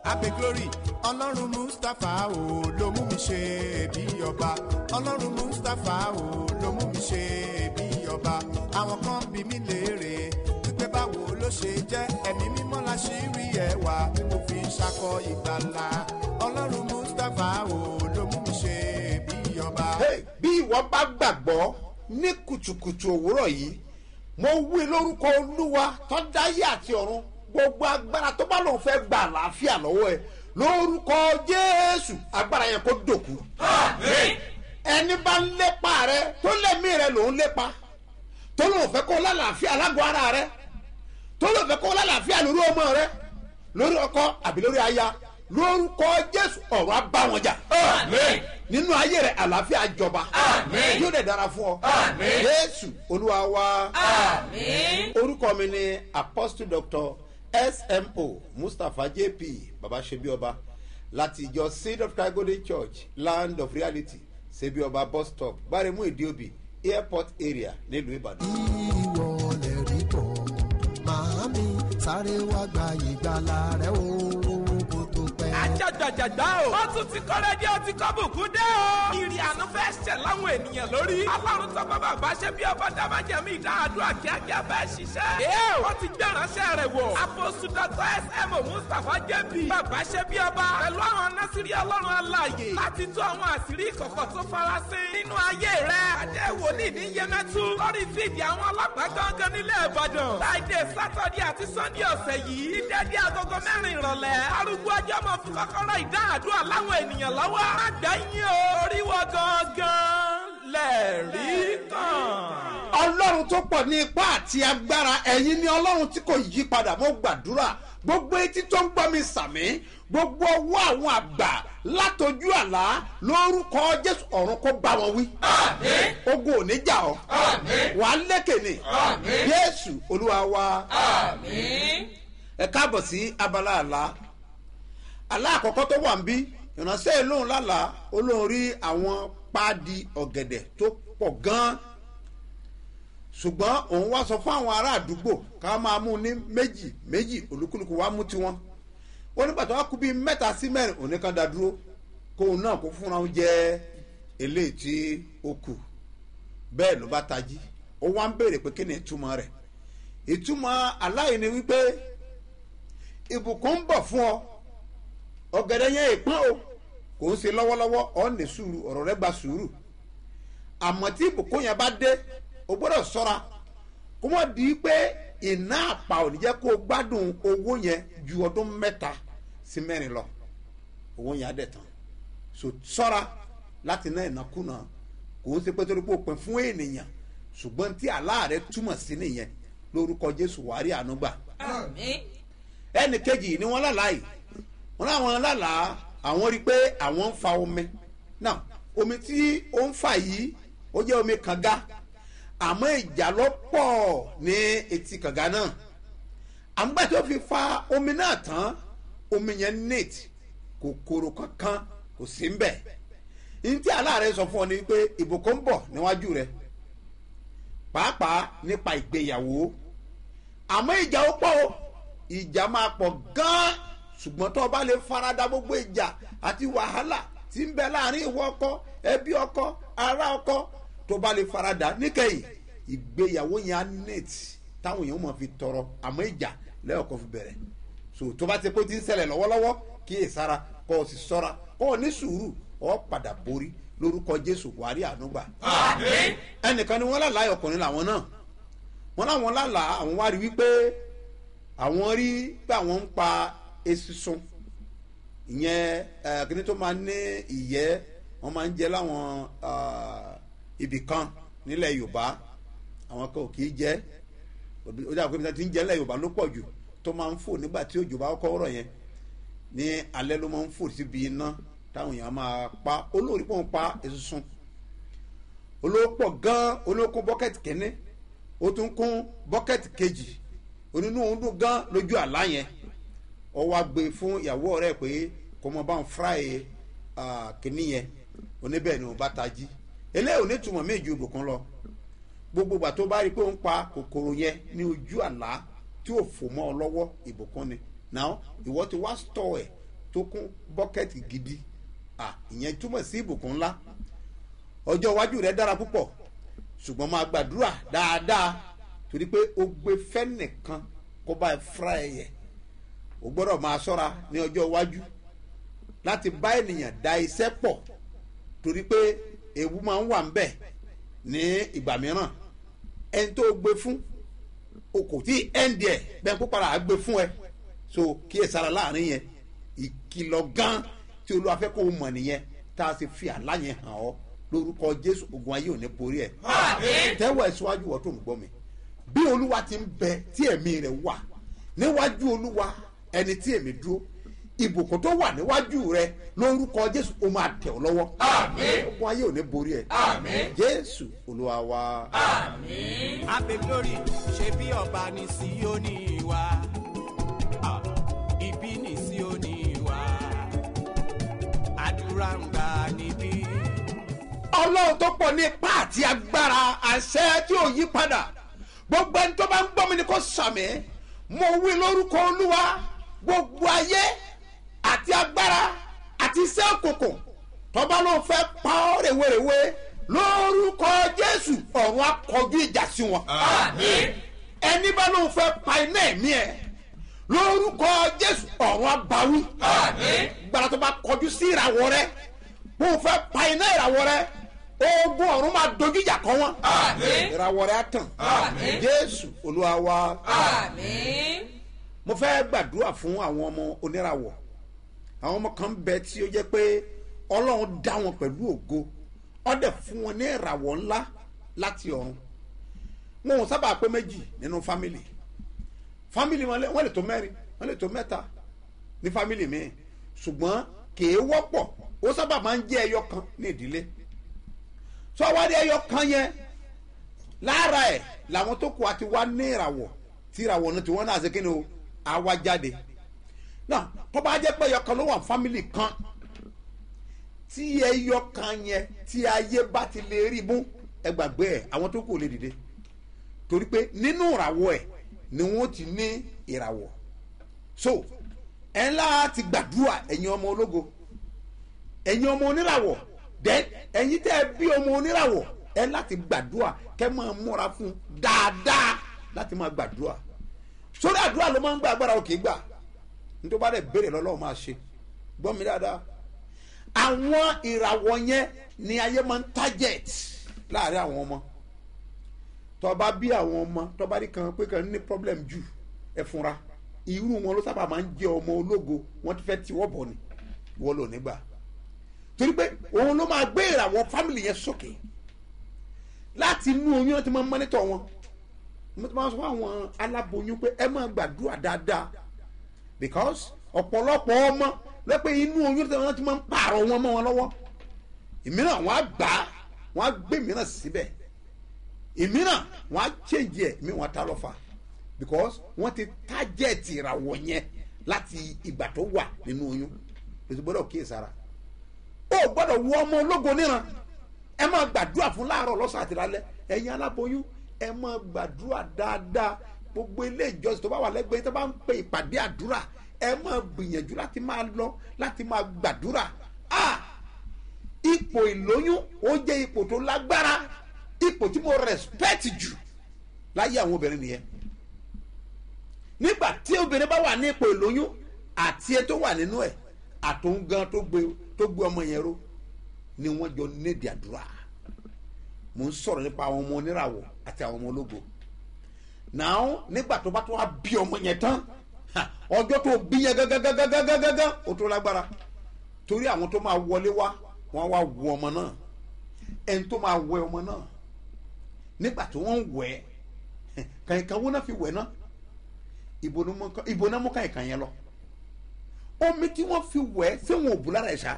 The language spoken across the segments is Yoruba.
abe glory ọlọ́run mustapha o ló mú mi ṣe bí ọba ọlọ́run mustapha o ló mú mi ṣe bí ọba àwọn kan bí mi léèrè wípé báwo ló ṣe jẹ́ ẹ̀mí mímọ́ la ṣì rí ẹwà tí mo fi ń ṣakọ ìgbàlà ọlọ́run mustapha o ló mú mi ṣe bí ọba. Hey, bí ìwọ bá gbàgbọ́ ní kùtùkùtù òwúrọ̀ yìí mo wí lórúkọ olúwa tó dáyé àti ọ̀run gbogbo agbára tó bá lòun fẹ́ gba àlàáfíà lọ́wọ́ ẹ lórúkọ jésù agbára yẹn kó dòkú. ẹni bá ń lépa rẹ tó lẹ́mí rẹ lòun lépa tó lòun fẹ́ kó lálàáfíà lágọ̀ọ́ ara rẹ tó lòun fẹ́ kó lálàáfíà lórí ọmọ rẹ lórí ọkọ àbí lórí aya lórúkọ jésù ọ̀rọ̀ á bá wọn jà nínú ayé rẹ àlàáfíà jọba yóò dẹ̀ dára fún ọ jésù olúwa wa orúkọ mi ni apostle doctor smo mustapha jp baba sebioba láti ìjọ seed of christ golden church land of reality sebioba bus stop gbaremu ìdíòbí airport area nílùú ìbàdàn. ìwọ lè rí bọ̀ màámi sáré wá gba ìgbàlà rẹ o kó tó pẹ́. àjàjàjàgbá o. ó tún ti kọ́rẹ́ dé ó ti kọ́ bùkún dé o. ìrì àánú fẹ́ ṣẹ̀ láwọn ènìyàn lórí. ọlọ́run tó bá bàbá ṣe bí ọba dábàjẹ́mí ìdáhàdúrà kíákíá fẹ́ ṣiṣẹ́. ee ó ti gbé ìránṣẹ́ rẹ̀ wọ̀. àpòsù dr sm mustapha jb. bàbá ṣe bí ọba. pẹ̀lú àwọn násìrí ọlọ́run aláàyè. láti tú àwọn àṣírí ìkọ̀kọ̀ tó farasin. nínú ayé rẹ̀. adé wòlíì ní yẹmẹtu. lórí fídì àwọn ọlọ́pàá gángan nílẹ̀ ìbàdàn. friday saturday àti sunday ọ̀sẹ̀ yìí. dídẹ́dí agogo mẹ́rin ìrọ̀lẹ́. arúgbó ọjọ́ mọ̀ fún kọ́kọ́rọ́ ìdáhàdúrà láwọn ènìyàn lọ́wọ́. má gbà yín o. oríwọ gangan lẹ́ẹ̀rí kan. ọlọ́run tó pọ̀ ní ipá àti agbára ẹ̀yin ni ọlọ́run tí kò yí padà mo gbàdúrà gbogbo etí tó ń gbọ́ mi sàmí gbogbo ọwọ́ àwọn àgbà látọjú àlá lórúkọ jésù ọ̀run kó bá wọn wí. ogun ò ní jà ọ́ wàá lékè ní jésù olúwa wa ẹ káàbọ̀ sí abala àlá àlá àkọ́kọ́ tó wà ń bí ìránṣẹ́ ìlóhùn lálàá olóhùn rí àwọn páàdì ọ̀gẹ̀dẹ̀ tó pọ̀ gan-an ṣùgbọ́n òun wá sọ fún àwọn ará àdúgbò ká máa mú ní méjì méjì olúkúlùkù wá mú tiwọn ó nígbà tó wá kú bíi mẹ́ta sí mẹ́rin òun nìkan dá dúró kóun náà kó fúnra òun jẹ́ eléyìí tí ó kù bẹ́ẹ̀ ló bá tají ó wá ń béèrè pé kí ni ìtumọ̀ rẹ̀ ìtumọ̀ aláìní wípé ìbùkún ń bọ̀ fún ọ ọ̀gẹ̀dẹ̀ yẹn ìpọ́n o kò ń ṣe lọ́wọ́lọ́wọ́ ọ̀ ní sùúrù ọ̀rọ̀ rẹ gba sùúrù àmọ́ tí ìbùkún yẹn bá dé o gbọ́dọ̀ sọ́ra kó mọ̀ di pé iná àpà ò ní jẹ́ kó o gbádùn owó yẹn ju ọdún mẹ́ta sí mẹ́rin lọ owó yẹn á dẹ̀ tán so sọ́ra láti ná ìnákúnà kò ń ṣe pé torí pé o pin fún ènìyàn ṣùgbọ́n tí àlá rẹ túmọ̀ sí nìyẹn lórúkọ jésù wàárí àánú gbà ẹnì kejì ni wọ́n lálàá yìí wọ́n láwọn lálàá àwọn rí i pé àwọn ń fa omi náà omi tí ó ń fà yìí ó jẹ́ omi kànga àmọ́ ìjà ló pọ̀ ní etí kànga náà àmúgbà tó fi fa omi náà tán omi yẹn neat kòkòrò kankan kò sí ń bẹ̀ ntí aláàrẹ sọ fún ọ ni pé ìbùkún ń bọ̀ níwájú rẹ pàápàá nípa ìgbéyàwó àmọ́ ìjà ó pọ̀ o ìjà máa pọ̀ gan-an ṣùgbọ́n tó o bá lè farada gbogbo ìjà àti wàhálà tí ń bẹ láàrin ìwọ ọkọ ẹbí ọkọ ará ọkọ tó o bá lè farada níkẹyìn ìgbéyàwó yẹn á net táwọn èèyàn mọ̀ fi tọrọ àmọ́ ìjà lẹ́yọ̀kọ́ fi bẹ̀rẹ̀ so tó bá ti pé tí ń ṣẹlẹ̀ lọ́wọ́lọ́wọ́ kí è sára kọ́ ọ sì sọ́ra kọ́ ọ ní sùúrù ọ padà borí lórúkọ jésù wàrí ànúgbà. ẹnìkan ni wọ́n lálàá ọkùnrin làwọn náà wọ́n láwọn lálàá àwọn wá rí wípé àwọn rí pé àwọn ń pa esusun ìyẹn kíní tó máa ní ìyẹ́ wọ́n máa ń jẹ láwọn ibì kan nílẹ̀ yorùbá àwọn kan ò kì í jẹ́ ó dàgbé mi ti ń jẹ́ nílẹ̀ yorùbá ló pọ̀ jù tó máa ń fò nígbà tí òjò bá kọ́ ọ̀rọ̀ yẹn ní alẹ́ ló máa ń fò síbi iná táwọn èèyàn máa pa olórí pọ̀ ń pa esusun olówó pọ̀ gan olówó kún bọ́kẹ́tì kínní ó tún kún bọ́kẹ́tì kejì onínú òun dùn gan lójú àlá yẹn ọ wá gbé fún ìyàwó rẹ pé kò mọ bá ń fúráì kínní yẹn oníbẹ̀ ni òun bá tají eléyìí ò ní túmọ̀ méjì ìbùkún lọ gbogbo ìgbà tó bá rí i pé ó ń pa kòkòrò yẹn ní ojú àlá tí ò fò mọ́ ọ lọ́wọ́ ìbùkún ni now ìwọ ti wá stọ̀ ẹ̀ tó kún bọ́kẹ́tì gidi à ìyẹn túmọ̀ sí ìbùkún ńlá ọjọ́ iwájú rẹ dára púpọ̀ ṣùgbọ́n máa gbàdúrà dáadáa torí pé o gbé fẹ́nìkan kó bá ẹ fúra ẹ yẹ o gbọ́dọ̀ máa ṣọ́ra ní ọjọ́ iwájú láti bá ènìyàn da iṣẹ́ pọ̀ torí pé ewu máa ń wà ń bẹ̀ ní ìgbà mìíràn ẹni tó gbé fún o kò tí ẹ̀ǹdì ẹ̀ bẹ́ẹ̀ kó padà á gbé fún ẹ so kí ẹ sára láàrin yẹn ìkìlọ̀ gan tí olúwa fẹ́ kó o mọ̀ nìyẹn tá a sì fi àlá yẹn hàn ọ́ lórúkọ jésù ogun ayé ò ní borí ẹ̀ tẹ́wọ̀ ẹ̀ síwájú wọ́n tó ń gbọ́ mi bí olúwa ti ń bẹ tí ẹ̀mí rẹ̀ wà níwájú olúwa ẹni tí èmi dúró ìbùkún tó wà níwájú rẹ lórúkọ jésù ó máa tẹ̀ ọ́ lọ́wọ́ ogun ayé ò ní borí ẹ̀ jésù olúwa wa. abe glory ṣe bí ọba ní síónì wa Ah, ibi ní síónì wa àdúrà ń gbà níbí. ọlọ́run tó pọ̀ ní ipá àti agbára àṣẹ tí ò yí padà gbogbo ẹni tó bá ń gbọ́ mi ni kò sàmì mo wí lórúkọ olúwa gbogbo ayé àti agbára àti iṣẹ́ òkùnkùn tọ́ba ló ń fẹ́ pa ọ́ rèwerèwe lórúkọ jésù ọ̀run akọjú ìjà sí wọn. ẹni bá ló ń fẹ́ pa iná ẹ̀mí ẹ̀ lórúkọ jésù ọ̀run abawí. gbàrà tó bá kọjú sí ìràwọ̀ rẹ bó o fẹ́ pa iná ìràwọ̀ rẹ ogun ọ̀run máa dojú ìjà kọ wọn. ìràwọ̀ rẹ á tàn. jésù olúwa wa. mo fẹ́ gbàdúrà fún àwọn ọmọ oníràwọ̀ àwọn ọmọ kan bẹ tí ó jẹ́ pé ọlọ́run dá wọn pẹ̀lú ògo ó dẹ̀ fún wọn ní ìràwọ̀ ńlá láti ọ̀run wọn ò sábà pé méjì nínú fámìlì fámìlì wọn lè- wọn lè tó mẹ́rin wọn lè tó mẹ́ta ní fámìlì míì ṣùgbọ́n kìí wọ́pọ̀ ó sábà máa ń jẹ́ ẹyọ kan ní ìdílé sọ wá ní ẹyọ kan yẹn lára ẹ̀ làwọn tó kù àti wá ní ìràwọ̀ tí ìràwọ̀ náà tí wọ́n náà ṣe kí ni o àwa jáde náà tó bá jẹ́ pé ẹyọ kan ló wà fámìlì kan tí ẹyọ kan yẹn tí ayé bá ti lè rí mú ẹ gbàgbé ẹ àwọn tó kù ò lè dìde torí pé nínú ìràwọ̀ ẹ̀ ni wọ́n ti ní ìràwọ̀ so ẹ ńlá ti gbàdúrà ẹ̀yin ọmọ ológo ẹ̀yin ọmọ oníràwọ̀ then ẹ̀yin tẹ́ ẹ bí ọmọ oníràwọ̀ ẹ láti gbàdúrà kẹ́ máa múra fún dáadáa láti máa gbàdúrà sórí àdúrà ló máa ń gbà agbára òkè gbà nítorí bá dẹ̀ béèrè lọ́lọ́run máa ṣe gbọ́ mi dáadáa àwọn ìràwọ̀ yẹn ni ayé máa ń target láàrin àwọn ọmọ tọba bí àwọn ọmọ tọba rí kan pé kan ní problem jù ẹ fúnra irú wọn ló sábà máa ń jẹ ọmọ ológo wọn ti fẹ́ tiwọ́ bọ̀ ni wọ́n lò nígbà torí pé òun ló máa gbé ìràwọ̀ family yẹn sókè láti inú oyún wọn ti máa ń mọ́nítọ̀ wọn mo ti máa sọ fún àwọn aláboyún pé ẹ máa gbàdúrà dáadáa because ọ̀pọ̀lọpọ̀ ọmọ lẹ́pẹ́ inú oyún tí wọ́n ti máa ń pààrọ̀ wọn mọ́ wọn lọ́wọ́ ìmíràn wọn á gbà á wọn á gbé mìíràn síbẹ̀ ìmíràn wọn á change ẹ̀ mí wọn á ta lọ́fà because wọ́n ti target ìràwọ̀ yẹn láti ìgbà tó wà nínú oyún lóṣù gbọ́dọ̀ kíyèsára ó gbọ́dọ̀ wọ ọmọ ológo níran ẹ máa gbàdúrà fún láàárọ̀ lọ́sàn àti lálẹ́ ẹ̀yin aláboyún ẹ máa gbàdúrà dáadáa gbogbo ilé ìjọsìn tó bá wà lẹ́gbẹ̀ẹ́ tó bá ń pe ìpàdé àdúrà ẹ máa gbìyànjú láti máa lọ láti máa gbàdúrà ah ipò ìlóyún ó jẹ́ ipò tó lágbára ipò tí mo respect jù láyé àwọn obìnrin nìyẹn nígbà tí obìnrin bá wà ní ipò ìlóyún àti ẹ tó wà nínú ẹ àtòun gan tó gbé tó gbé ọmọ yẹn ró ni wọ́n jọ nídìí àdúrà mo ń sọ̀rọ̀ nípa àwọn ọmọ oníràwọ̀ àti àwọn ọmọ ológo náà nígbà tó bá tó wá bí ọmọ yẹn tán ha, ọjọ́ tó bí yẹn gágágágágágágá ó tó lágbára torí àwọn tó máa wọlé wá wọ́n wá wọ ọmọ náà ẹni tó máa wẹ ọmọ náà nígbà tí wọ́n ń wẹ̀ ẹ́ kàyìnkàn wọn náà fi wẹ̀ náà ìbò ni mo- ìbò náà mú kàyìnkàn yẹn lọ omi tí wọ́n fi wẹ̀ ẹ́ ṣé wọn ò bù lára ẹ̀ ṣá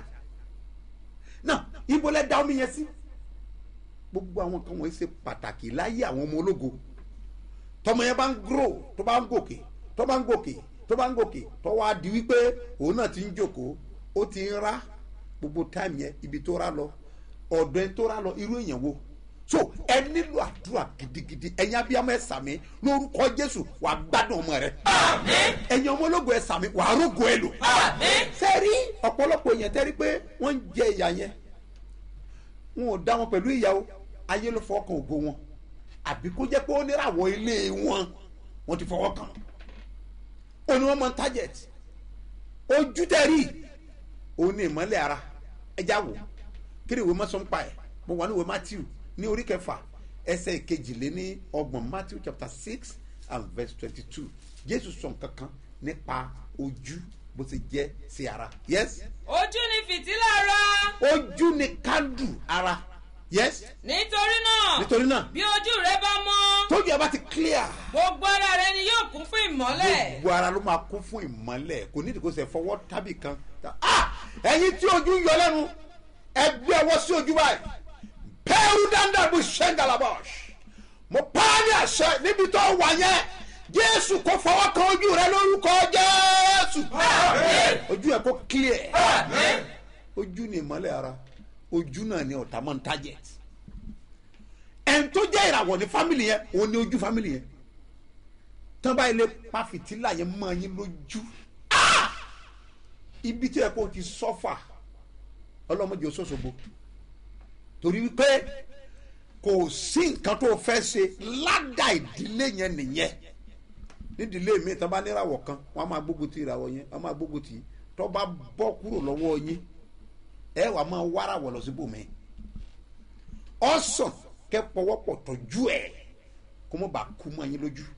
náà ìbò lẹ da omi yẹn sí gbogbo àwọn kan wọ̀nyí ṣe pàtàkì láyé àwọn ọmọ ológo tọmọ yẹn bá ń grow tó bá ń gòkè tó bá ń gòkè tó bá ń gòkè tó wá di wípé òun náà ti ń jòkó ó ti ń rá gbogbo táìmù yẹn ibi tó rá lọ ọ̀dọ̀ ẹni tó rá lọ irú èèyàn wo so ẹ nílò àdúrà gidigidi ẹ̀yin abiyamọ ẹ sàmì lórúkọ jésù wàá gbádùn ọmọ rẹ ẹ̀yin ọmọ ológun ẹ sàmì wàá rógo ẹ lò sẹ́rí ọ̀pọ̀lọpọ̀ èèyàn tẹ́rí pé wọ́n ń jẹ ìyà yẹn wọn ò dá wọn pẹ̀lú ìyàwó ayé ló fọwọ́ kan ògo wọn àbí kó jẹ́ pé ó níràwọ̀ ilé wọn wọ́n ti fọwọ́ kàn ó ní wọ́n mọ target ojú tẹ̀rí òun ní ìmọ̀lẹ̀ ara ẹja wò kí ni ìwé mọ́sán pa ẹ̀ mo wà ní ìwé matthew ní orí kẹfà ẹsẹ̀ ìkejìléní ọgbọ̀n matthew chapter six and verse twenty-two jésù sọ nǹkan kan nípa ojú bó ti jẹ́ sí ara yes ojú ni fìtílà ara ojú ni kándù ara yes nítorí náà nítorí náà bí ojú rẹ bá mọ́ tójú ẹ bá ti clear gbogbo ara rẹ ni yóò kún fún ìmọ́lẹ̀ gbogbo ara ló máa kún fún ìmọ́lẹ̀ kò ní ìdíkò sẹ fọwọ́ tábì kan ah ẹ̀yin tí ojú yọ lẹ́nu ẹgbẹ́ ọwọ́ sí ojú báyìí pẹ́ẹ́rù dáńdá bó ṣẹ́ńgàlábọ̀ṣ mo pa á ní àṣẹ níbi tó wà yẹn jésù kò fọwọ́ kan ojú rẹ lórúkọ jésù ojú ẹ kò clear ojú ni ìmọ́lẹ̀ ara ojú náà ni ọ̀tá máa ń target ẹni tó jẹ́ ìràwọ̀ ní fámìlì yẹn òun ni ojú fámìlì yẹn tán báyìí lè pa fìtílà yẹn mọ́ yín lójú Ah! ibi tí ẹ kó ti sọ́fà ọlọ́mọdé oṣooṣogbo torí wípé kò sí nǹkan tó fẹ́ ṣe ládà ìdílé yẹn nìyẹn nídìílé mi tán bá níràwọ̀ kan wọ́n á máa gbógun ti ìràwọ̀ yẹn wọ́n á máa gbógun ti tó bá bọ́ kúrò lọ́wọ́ yín ẹ wàá máa wáràwọ̀ lọ síbòmí ọ̀sán kẹ́ pọwọ́pọ̀ tọ́jú ẹ̀ kó mọ̀ bá kú mọ́ yín lójú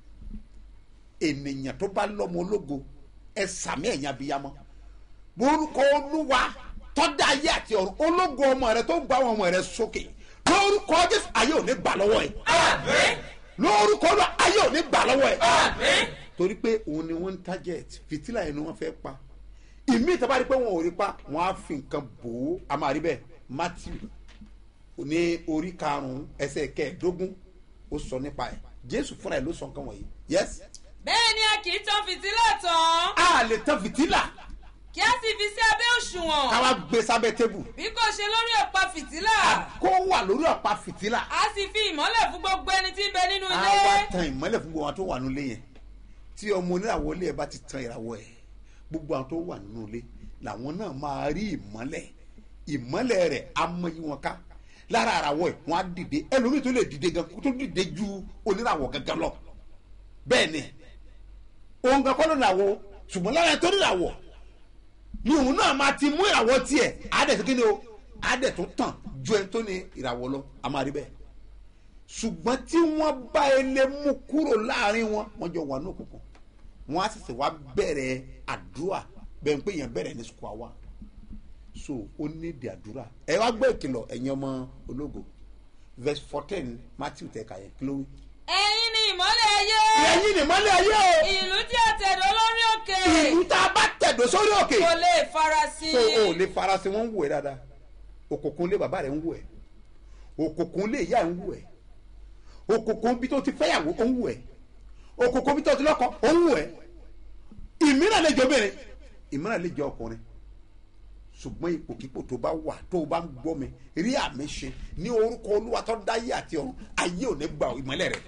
ènìyàn tó bá lọ́mọ ológo ẹ sàmì ẹ̀yìn abiyamọ lórúkọ olúwa tọ́da ayé àti ọ̀run ológo ọmọ rẹ tó gba ọmọ rẹ sókè lórúkọ jésù ayé ò ní gbà lọ́wọ́ ẹ̀ lórúkọ olúwa ayé ò ní gbà lọ́wọ́ ẹ̀ torí pé òun ni wọ́n ń target fìtílà yẹn ni wọ́n fẹ́ pa ìmí ìtàbá rí pé wọn ò rí pa wọn á fi nǹkan bò ó a máa rí bẹ́ẹ̀ matthew ní orí karùn-ún ẹsẹ̀ kẹẹ̀ẹ́dógún ó sọ nípa ẹ̀ jésù fúnra ẹ̀ ló sọ nǹkan wọ̀nyí yes bẹ́ẹ̀ ni a kì í tan fìtílà tán a lè tan fìtílà kí a sì fi sí abẹ́ òṣùwọ̀n ká wá gbé sábẹ́ tébù bí kò ṣe lórí ọ̀pá fìtílà kó wà lórí ọ̀pá fìtílà a sì fi ìmọ́lẹ̀ fún gbogbo ẹni tí ń bẹ nínú a ilé wá tan ìmọ́lẹ̀ fún gbogbo àwọn tó wà nínú ilé yẹn tí ọmọ oníràwọ̀ ilé ẹ̀ bá ti tan ìràwọ̀ ẹ̀ gbogbo àwọn tó wà nínú ilé làwọn náà máa rí ìmọ́lẹ̀ ìmọ́lẹ̀ rẹ̀ á mọ yí wọn ká lára àràwọ̀ ẹ̀ wọ́n á dìde ẹlòmíì tó lè dìde gan kó tó dìde ju oníràwọ̀ gangan lọ bẹ́ẹ̀ ni òun kan kọ́ ló làwọ̀ ṣùgbọ́n lára ẹ̀ tó ní làwọ̀ ni òun náà máa ti mú ìràwọ̀ tiẹ̀ àádẹ́ tó kíni o àádẹ́ tó tàn ju ẹni tó ní ìràwọ̀ lọ a máa rí bẹ́ẹ̀ ṣùgbọ́n tí wọ́n bá ilé mú kúrò láàrin wọn wọ́n jọ wà ní òkùnkùn wọ́n á sì wá bẹ̀rẹ̀ àdúrà bẹ́ẹ̀ pé èèyàn bẹ̀rẹ̀ ní sukùl àwa so ó ní ìdí àdúrà ẹ wá gbọ́ ìkìlọ̀ ẹ̀yin ọmọ ológo verse fourteen matthew tẹ̀ka yẹn kí ló wí. ẹ̀yin ni ìmọ́lẹ̀ ayé ẹ̀yin ni mọ́lẹ̀ ayé o ìlú tí a tẹ̀dọ̀ lórí òkè ìlú tá a bá tẹ̀dọ̀ sórí òkè kò lè farasin so o lè farasin wọn ń wù ẹ dáadáa òkùnkùn lé bàbá rẹ ń wù ẹ òkùnkùn lé ìyá ẹ ń wù ẹ òkùnkùn bí tó ti fẹ́yàwó ó ń wù ẹ òkùnkùn bí tó ti lọ́kọ ó ń wù ẹ ìmíràn lè jọ obìnrin ìmíràn lè jọ ọkùnrin ṣùgbọ́n ipòkípò tó bá wà tó o bá ń gbọ́ mi rí àmì ṣe ní orúkọ olúwa tó dáyé àti ọ̀run ayé ò ní gba ìmọ́lẹ̀ rẹ̀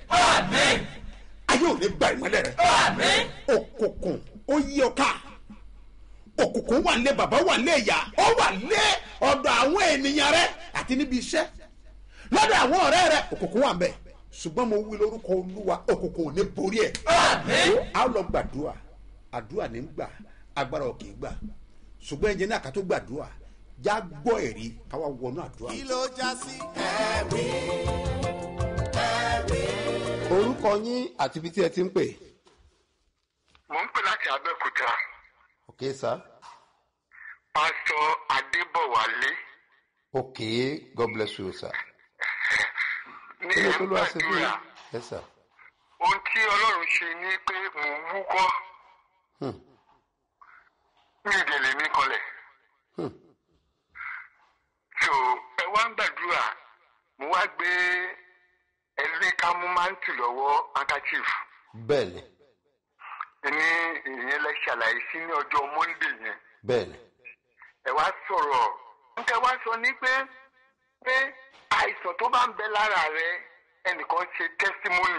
ayé ò ní gba ìmọ́lẹ̀ rẹ̀ òkùnkùn ó yí ọ ká òkùnkùn wà lé bàbá wà lé ìyá ó wà lé ọ̀dọ̀ àwọn ènìyàn rẹ àti níbi iṣẹ́ lọ́dọ̀ àwọn ọ̀rẹ́ rẹ òkùnkùn wà mbẹ̀ ṣùgbọ́n mo wí lórúkọ olúwa òkùnkùn ò ní borí ẹ̀ á lọ gbàdúrà àdúrà ní gbà agbára ò kì í gbà ṣùgbọ́n ẹ̀jẹ̀ náà ká tó gbàdúrà já gbọ́ ẹ̀rí káwá wọnú àdúrà. kí ló já sí ẹ̀rí ẹ̀rí. orúkọ yín àti ibi tí ẹ ti ń pè. mo ń pè láti abẹ́òkúta ok sir pásítọ̀ adébọ̀wálé ok god bless you sir. ní kí ló tó lọ́wọ́ sí fún ẹ̀ńgbàdúrà yín. yes sir. ohun tí ọlọ́run ṣe ni pé mò ń wúkọ́ Hmm. ní ìdèlè mi kanlẹ̀ Hmm. so ẹ wá ń gbàdúrà mo wá gbé ẹlẹ́kàmú máńtì lọ́wọ́ handkerchief bẹ́ẹ̀ni ní ìyẹn lẹ ṣàlàyé sí ní ọjọ́ monday yẹn bẹ́ẹ̀ni ẹ wá sọ̀rọ̀ nǹkan wá sọ ní pé pé àìsàn tó bá ń bẹ lára rẹ ẹnìkan ṣe testimony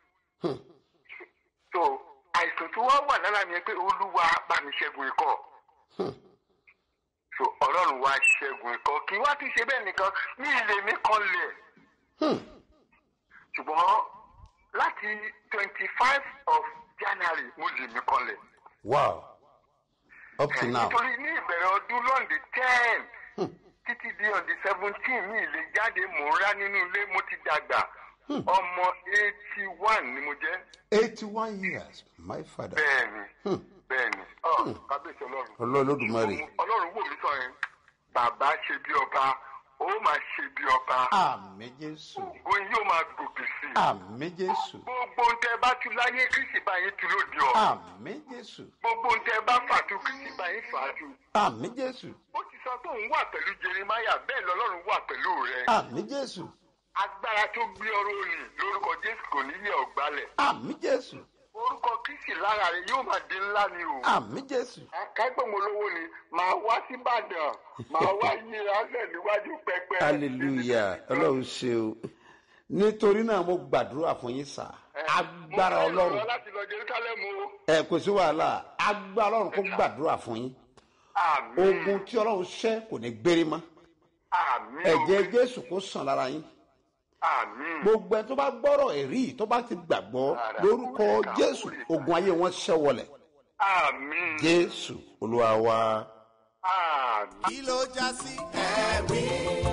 so àìsàn tó wá wà lára mi yẹn pé olúwa bá mi ṣẹ́gun ikọ́ so ọlọ́run wá ṣẹ́gun ikọ́ kí wá tún ṣe bẹ́ẹ̀ nìkan ní ilé mi kan lẹ̀ ṣùgbọ́n láti twenty five of january mo lè mi kan lẹ̀ wow up to now nítorí ní ìbẹ̀rẹ̀ ọdún lọ́ndì ten títí di ọ̀dì seventeen mi lè jáde mò ń rá nínú ilé mo ti dàgbà ọmọ eighty one ni mo jẹ́ eighty one years my father bẹ́ẹ̀ni bẹ́ẹ̀ni ọ kábíyèsí ọlọ́run ọlọ́ọ̀lọ́dúnmọ́rì ọlọ́run wò mí sọ yẹn bàbá ṣe bí ọba ó máa ṣe bí ọba àmì jésù òun yóò máa gòkè sí i àmì jésù gbogbo ń tẹ bá tu láyé kristi báyìí tu lóde ọ àmì jésù gbogbo ń tẹ bá fàtú kristi báyìí fàtú àmì jésù ó ti sọ pé òun wà pẹ̀lú jeremaya bẹ́ẹ̀ lọ́lọ́run wà pẹ̀lú rẹ àmì jésù agbára tó gbé ọrọ̀ òní lórúkọ jésù kò ní yẹ ọ̀gbálẹ̀ àmì jésù orúkọ kristi lára rẹ yóò máa di ńlá ni o. àmì jésù akágbọ̀n olówó ni màá wá síbàdàn màá wá yíra lẹ̀ níwájú pẹpẹ. hallelujah ọlọ́run ṣe o nítorí náà mo gbàdúrà fún yín sá agbára mo fẹ́ lọ ọlọ́run láti lọ jerusalem o. ẹ kò sí wàhálà agbára ọlọ́run kó gbàdúrà fún yín àmín ogun tí ọlọ́run ṣẹ́ kò ní gbérí mọ́ àmín ẹ̀jẹ̀ jésù kó sàn lára yín àmín gbogbo ẹ tó bá gbọ́rọ̀ ẹ̀rí tó bá ti gbàgbọ́ lórúkọ jésù ogun ayé wọn ṣẹ́ wọlẹ̀ àmín jésù olúwa wa. àmín. kí ló já sí ẹ̀rí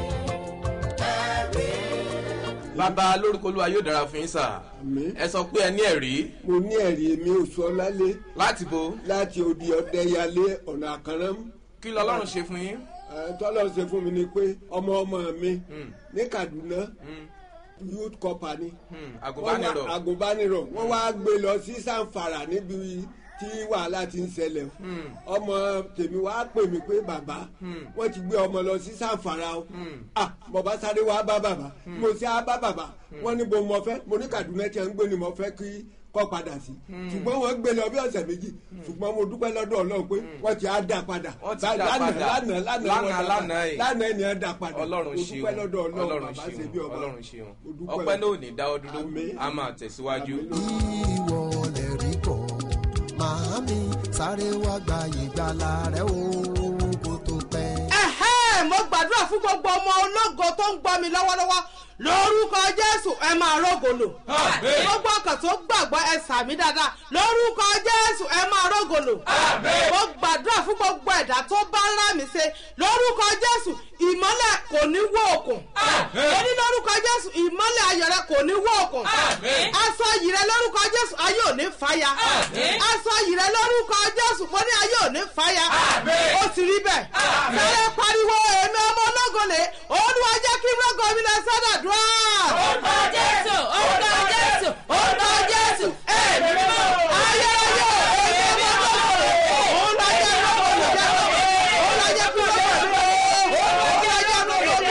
ẹ̀rí. bàbá lórúkọ olúwa yóò dára fún yín sà Àmín. ẹ sọ pé ẹ ní ẹ̀rí mo ní ẹ̀rí èmi oṣù ọlálé láti bo láti odi ọ̀dẹ́yàlé ọ̀nà àkànrán kí lọ́lọ́run ṣe fún yín. tọ́lọ̀ ṣe fún mi ni pé ọmọ ọmọ mi ní kaduna youth corps ni Hmm, Wọ́n àgùnbánirọ̀ wá- agùnbánirọ̀ wọ́n wá gbé lọ sí sanfara níbi tí wàhálà ti ń ṣẹlẹ̀ ọmọ tèmi wá pè mí pé bàbá wọ́n ti gbé ọmọ lọ sí sanfara o ah mo bá sáré wá bá bàbá mo ṣe á bá bàbá wọ́n ní bo mo fẹ́ mo ní kaduna tí a ń gbé ni mo fẹ́ kí kọ́ padà sí ṣùgbọ́n wọ́n gbé lọ bí ọ̀sẹ̀ méjì ṣùgbọ́n mo dúpẹ́ lọ́dọ̀ ọlọ́run pé wọ́n ti á dà padà Wọ́n ti Bá- dá lánàá padà. lánàá lánàá wọ́n Lánàá, dá lánàá padà. yìí. lánàá ni ẹ dà padà ọlọ́run mo ṣeun dúpẹ́ lọ́dọ̀ ọlọ́run ọlọ́run bàbá ṣe ṣeun bí ọba ọlọ́run ṣeun Mo dúpẹ́ ọpẹ́ náà ò ní dáwọ́ dúró Àmín. a máa tẹ̀síwájú. ìwọ lè rí bọ̀ màámi sáré wá gba ìgbàlà rẹ o kó tó pẹ́. ẹ̀hẹ́ mo gbàdúrà fún gbogbo ọmọ ológo tó ń gbọ́ mi lọ́wọ́lọ́wọ́ lórúkọ jésù ẹ máa rógòlò Àmín. gbogbo ọkàn tó gbàgbọ́ ẹ sàmí dáadáa lórúkọ jésù ẹ máa rógòlò mo gbàdúrà fún gbogbo ẹ̀dá tó bá ń rà mí ṣe lórúkọ jésù ìmọ́lẹ̀ kò ní wó òkun ó ní lórúkọ jésù ìmọ́lẹ̀ ayọ̀ rẹ kò ní wó òkun aṣọ yìí rẹ lórúkọ jésù ayé ò ní fàya aṣọ yìí rẹ lórúkọ jésù mo ní ayé ò ní fàya ó sì rí bẹ́ẹ̀ sáré pariwo èmi ọmọ ológolè olúwa jẹ́ kí rọ́gọ mi lọ sọ́dọ̀ dùn orúkọ jésù orúkọ jésù orúkọ jésù ẹ̀mí mímọ́ ayérayé èmi ọmọ ológolè olúwa jẹ́ rọ́gọ mi jẹ́ rọ́gọ olúwa jẹ́ kí rọ́gọ mi lọ olúwa jẹ́ rọ́gọ mi lọ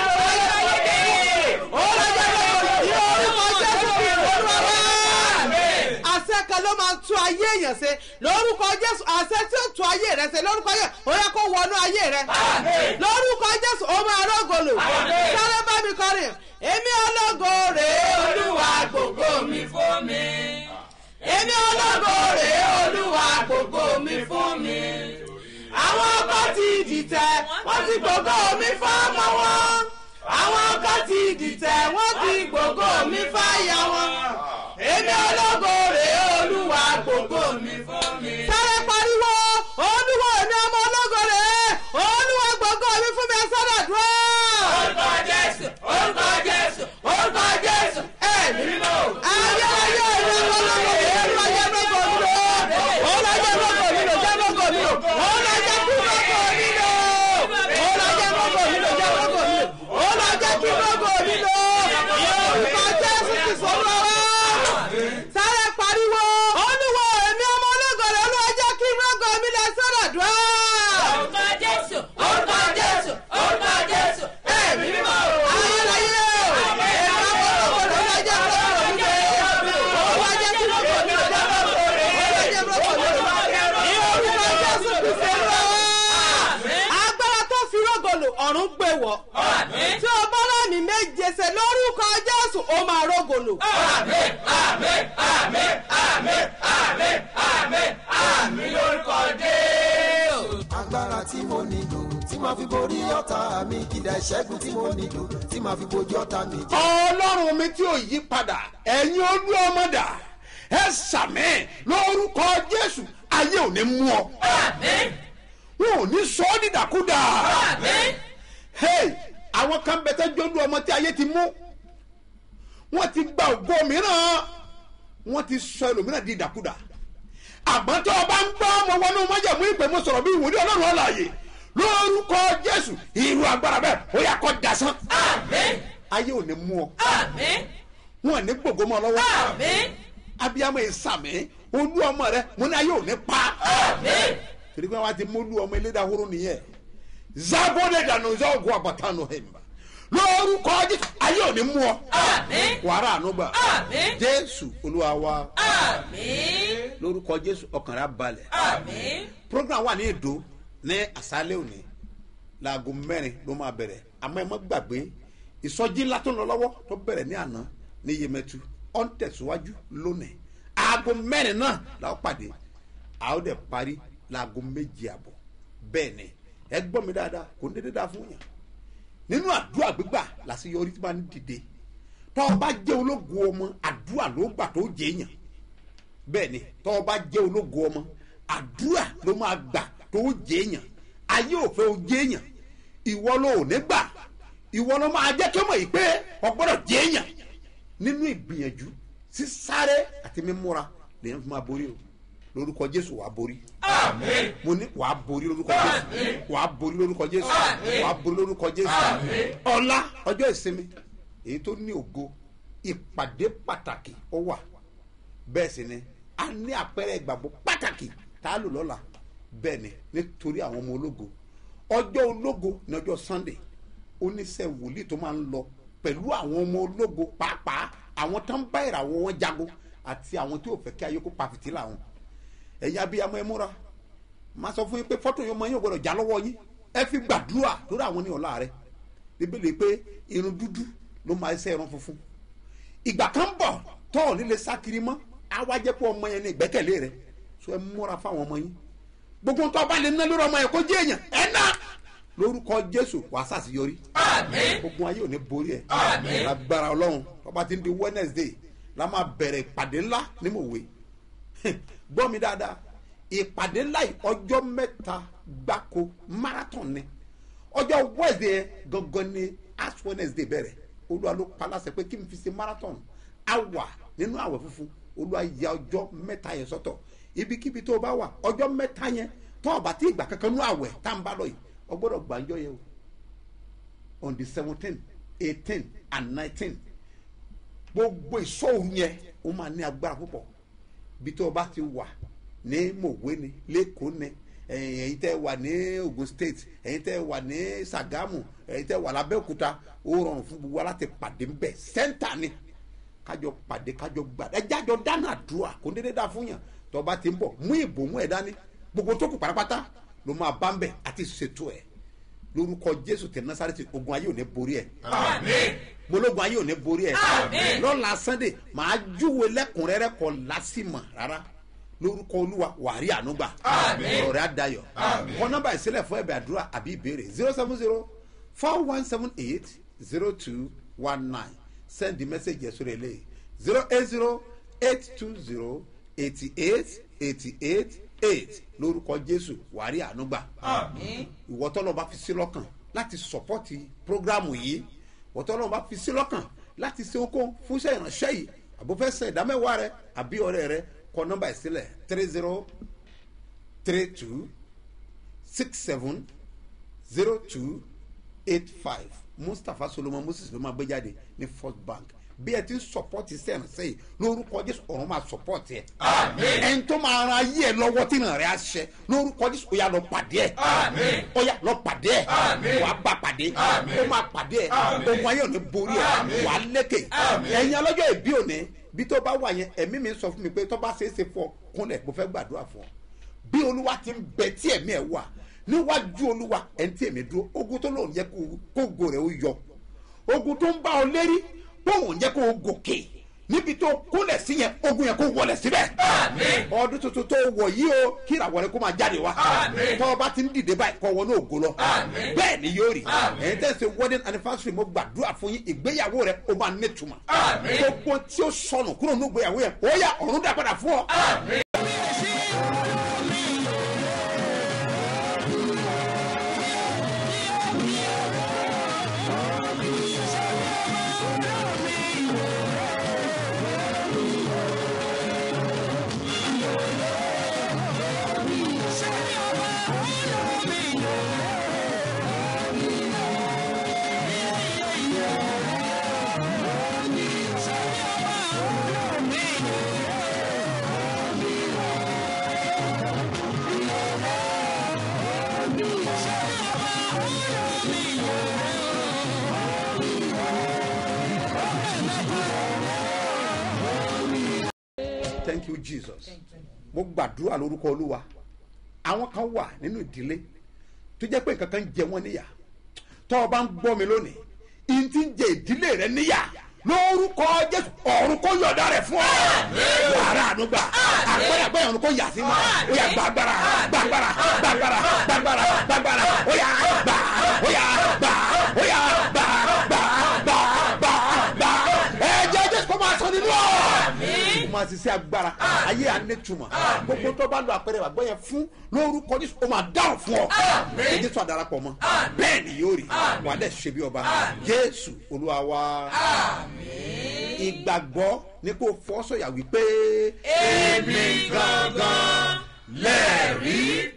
olúwa jẹ́ rọ́gọ mi ní orúkọ jésù kí olúwa wá àṣẹ kan ló máa tú ayé èèyàn ṣe lórúkọ jésù àṣẹ tí ó tú ayé rẹ ṣe lórúkọ yẹ ó yẹ kó wọnú ayé rẹ lórúkọ jésù ó máa rọgòlò sáré bá mi kọrin èmi ológo rèé olúwa gbogbo mi fún mi èmi ológo rèé olúwa gbogbo mi fún mi àwọn ọkọ ti dìtẹ̀ wọ́n ti gbogbo mi fọ́mọ wọn àwọn ọkọ ti dìtẹ̀ wọ́n ti gbogbo mi fáyà wọn èmi ológo rèé olúwa gbogbo mi fún mi. sáré pariwo olúwa èmi ọmọ ológo rèé olúwa gbogbo mi fún mi ẹ sọ́dọ̀ dúró. orúkọ jésù orúkọ jésù orúkọ jésù ẹ̀mí mímọ́. ayé ayé èmi ọmọ ológo rèé olúwa jẹ́ gbogbo mi lò olúwa jẹ́ gbogbo mi lò jẹ́ gbogbo mi lò olúwa jẹ́ kí gbogbo mi lò olúwa jẹ́ gbogbo mi lò jẹ́ gbogbo mi lò olúwa jẹ́ kí gbogbo mi lò orúkọ jésù ti sọ̀rọ̀ wá. ó máa rógòlò. Àmín, àmín, àmín, àmín, àmín, àmín, àmín lórúkọ Jésù. agbára tí mo nílò tí màá fi borí ọ̀tá mi ìdá ìṣẹ́gun tí mo nílò tí màá fi bojú ọ̀tá mi jẹ́. ọlọ́run mi tí ò yí padà ẹ̀yin olú ọmọdà ẹ sàmì lórúkọ jésù ayé ò ní mú ọ Àmín, wọn ò ní sọ ọ́ dídàkúdà àmín, hey àwọn kan bẹ tẹ́jú olú ọmọ tí ayé ti mú wọ́n ti gba ògo mìíràn wọ́n ti sọ ẹlòmíràn di ìdàkúdà àmọ́ tó o bá ń gbọ́ ọmọ wọnú májàmú ìpè mo sọ̀rọ̀ bí ìwòlé ọlọ́run ọ̀làyè lórúkọ jésù irú agbára bẹ́ẹ̀ ó yà kọ́ dasán àmín, ayé ò ní mú ọ àmín, wọn ò ní gbogbo mọ́ ọ lọ́wọ́ àmín, abiyamọ ìsàmì olú ọmọ rẹ mo ní ayé ò ní pa àmín. torí pé wọn ti mú olú ọmọ elédàhóró nìyẹn zabode dànù zọgùn àbàtànù hẹmbà lórúkọ jésù ayé ò ní mú ọ Àmín. wàrà ànúgbà Àmín. jésù olúwa wa Àmín. lórúkọ jésù ọkàn rẹ á balẹ̀ Àmín. program wà ní èdò ní àṣálẹ́ òní láago mẹ́rin ló máa bẹ̀rẹ̀ àmọ́ ẹ má gbàgbé ìsọjí ńlá tó ń lọ lọ́wọ́ tó bẹ̀rẹ̀ ní àná ní yemẹtu ọ̀ ń tẹ̀síwájú lónìí aago mẹ́rin náà la ó pàdé a ó dẹ̀ parí láago méjì àbọ̀ bẹ́ẹ̀ ni ẹ gbọ́ mi dáadáa kò ní dédé dáa fún yàn nínú àdúrà gbígbà làṣeyọrí tí bá ń dìde tọ́ ọ bá jẹ́ ológun ọmọ àdúrà ló gbà tó jẹ́ èèyàn bẹ́ẹ̀ ni tọ́ ọ bá jẹ́ ológun ọmọ àdúrà ló máa gbà tó jẹ́ èèyàn ayé òfin ò jẹ́ èèyàn ìwọ ló ò ní gbà ìwọ ló máa jẹ́ kí ó mọ̀ yìí pé ọ gbọ́dọ̀ jẹ́ èèyàn nínú ìgbìyànjú sísáré àti mímúra lèyàn fi máa borí o lórúkọ jésù wàá borí Àmín. mo ní wàá borí lórúkọ jésù wàá borí lórúkọ jésù Àmín. wàá borí lórúkọ jésù Àmín. ọlá ọjọ́ ìsinmi èyí tó ní ògo ìpàdé pàtàkì ó wà bẹ́ẹ̀ sì ni a ní àpẹẹrẹ ìgbàgbọ́ pàtàkì tá a lò lọ́la bẹ́ẹ̀ ni nítorí àwọn ọmọ ológo ọjọ́ ológo ní ọjọ́ sunday oníṣẹ́ wòlíì tó máa ń lọ pẹ̀lú àwọn ọmọ ológo pàápàá àwọn tó ń bá ìràwọ̀ wọn jago àti àwọn tí ò fẹ́ kí ayé kó pa fìtílà wọn ẹ̀yin abiyamọ ẹ múra máa sọ fún yín pé fọ́tò yẹn ọmọ yín ò gbọ́dọ̀ já lọ́wọ́ yín ẹ fi gbàdúrà lórí àwọn ní ọ̀la rẹ bíbélì pé irun dúdú ló máa ṣe irun funfun ìgbà kan bọ̀ tọ́ ọ̀ nílé sákiri mọ́ á wá jẹ́ pé ọmọ yẹn ní ìgbẹ́kẹ̀lé rẹ so ẹ múra fáwọn ọmọ yín gbogbo nǹkan ọba lè ná lórí ọmọ yẹn kó jẹ́ èèyàn ẹ ná lórúkọ jésù wàá sàṣeyọrí Àmín. gbogbo ayé ò ní borí ẹ Àmín. lágbára ọlọ́run ọba ti ń di wednesday la máa bẹ̀rẹ̀ ìpàdé ńlá ní mòwe gbọ́ mi dáadáa ìpàdé ńlá yìí ọjọ́ mẹ́ta gbáko marathon ni ọjọ́ wednesday yẹn gangan ni ash wednesday bẹ̀rẹ̀ olúwa ló pa láṣẹ pé kí n fi ṣe marathon a wà nínú àwẹ̀ funfun olúwa ya ọjọ́ mẹ́ta yẹn sọ́tọ̀ ibikíbi tó o bá wà ọjọ́ mẹ́ta yẹn tó o bá ti ìgbà kankan nú àwẹ̀ tá n bá lọ yìí o gbọ́dọ̀ gbàǹjọ́ yẹn o on the seventeen eighteen and nineteen gbogbo ìṣòro yẹn ó máa ní agbára púpọ̀ bí tó o bá ti wà ní mòwe ni lẹ́kọ̀ọ́ ni ẹ̀yin ẹ̀yin tẹ́ wà ní ogun state ẹ̀yin tẹ́ wà ní sagamu ẹ̀yin tẹ́ wà lábẹ́òkúta ó rọrùn fún gbogbo wa láti pàdé ńbẹ sẹ́ńtà ni kájọ pàdé kájọ gbà ẹ jájọ dáná àdúrà kò dédé dá fún yàn tó o bá ti ń bọ̀ mú ìbòmú ẹ̀ dání gbogbo tó kù pátápátá ló máa bá ń bẹ̀ àti ṣètò ẹ̀ lórúkọ jésù tẹ nasareti ogun ayé ò ní borí ẹ Àmín. mologun ayé ò ní borí ẹ Àmín. lọ́la sunday màá júwe lẹ́kùnrẹ́rẹ́ kọ lásìmọ̀ rárá lórúkọ olúwa wàrí ànúgbà Àmín. ọ̀rọ̀ rẹ̀ adayọ̀ kọ nọ́mbà ìsílẹ̀ fún ẹ̀bẹ̀ àdúrà àbí ìbéèrè zero seven zero four one seven eight zero two one nine send the message yẹn sórí eléyìí zero eight zero eight two zero eighty eight eighty eight eight lórúkọ jésù wàrí ànúgbà Àmín. ìwọ tọ́lọ́ bá fi sí lọ́kàn láti sọ̀pọ́tì prógrámù yìí ìwọ tọ́lọ́ bá fi sí lọ́kàn láti ṣe okó fúnṣẹ́ ìránṣẹ́ yìí àbúfẹ́sẹ̀ ìdámẹ́wàá rẹ àbí ọ̀rẹ́ rẹ kọ nọ́mbà ìsílẹ̀ three zero three two six seven zero two eight five mustapha solomon moses ló máa gbé jáde ní first bank bí ẹ ti ń sọpọ́tì sẹ́yìnránṣẹ́ yìí lórúkọ jésù ọ̀run máa sọpọ́tì ẹ Àmín. ẹni tó máa ran ayé ẹ lọ́wọ́ tí ìrìn rẹ̀ á ṣẹ lórúkọ jésù ó yà lọ pàdé ẹ Àmín. ó yà lọ pàdé ẹ Àmín. wàá bá pàdé Àmín. ó máa pàdé ẹ Àmín. ogun ayé ò ní borí ẹ Àmín. wàá lékè Àmín. ẹ̀yin ọlọ́jọ́ ìbí òní bí tó bá wà yẹn ẹ̀mí mi sọ fún mi pé tó bá ṣeé ṣe fún ọ kúnlẹ̀ mo fẹ́ gbàdúrà fún ọ bí olúwa ti ń bẹ tí ẹ̀mí ẹ̀ wà níwájú olúwa ẹ̀ ń tí èmi dúró ogun tó lòun yẹ kó kó go rẹ̀ ó yọ ogun tó ń bá ọ lérí bóun jẹ́ kó o gòkè níbi tó kúnlẹ̀ sí yẹn ogun yẹn kó wọlé síbẹ̀. ọdún tuntun tó wọ̀ yìí o kí ìràwọ̀ rẹ kó máa jáde wá. tọ́ ọ bá ti ń dìde báyìí kọ́ wọnú ògo lọ. bẹ́ẹ̀ ni yóò rí. ẹ̀yin tẹ́ ṣe wedding anniversary mo gbàdúrà fún yín ìgbéyàwó rẹ ó máa nítumọ̀. gbogbo tí ó sọnù kúrò ní ìgbéyàwó yẹn ó yà ọ̀run dá padà fún ọ. thank you jesus mo gbàdúrà lórúkọ olúwa àwọn kan wà nínú ìdílé tó jẹ́ pé nǹkan kan jẹ wọ́n níyà tọ́ ọ bá ń gbọ́ mi lónìí ìyìn tí ń jẹ ìdílé rẹ níyà lórúkọ jésù ọ̀run kò yọ̀dá rẹ̀ fún ọ wàrà ànúgbà àgbẹ̀rẹ̀ àgbẹ̀rẹ̀ ọ̀run kò yà sí ma ó yà gbàgbára gbàgbára gbàgbára gbàgbára gbàgbára ó yà gbà ó yà gbà ó yà gbà gbà gbà gbà gbà ẹ̀jẹ̀ jésù kò máa sọ nínú ọ̀ kò máa ṣiṣẹ́ agbára ayé anẹ́tùmọ̀ gbogbo tó bá lo àpẹẹrẹ àgbọ̀ yẹn fún lórúkọ jésù ó máa dáhùn fún ọ èyí tó àdarapọ̀ mọ́ bẹ́ẹ̀ ni yóò rí wà á dẹ̀ ṣe bí ọba jésù olúwa wa ìgbàgbọ́ ni kò fọ́ sọ̀yà wípé. èmi gangan lẹ́rìí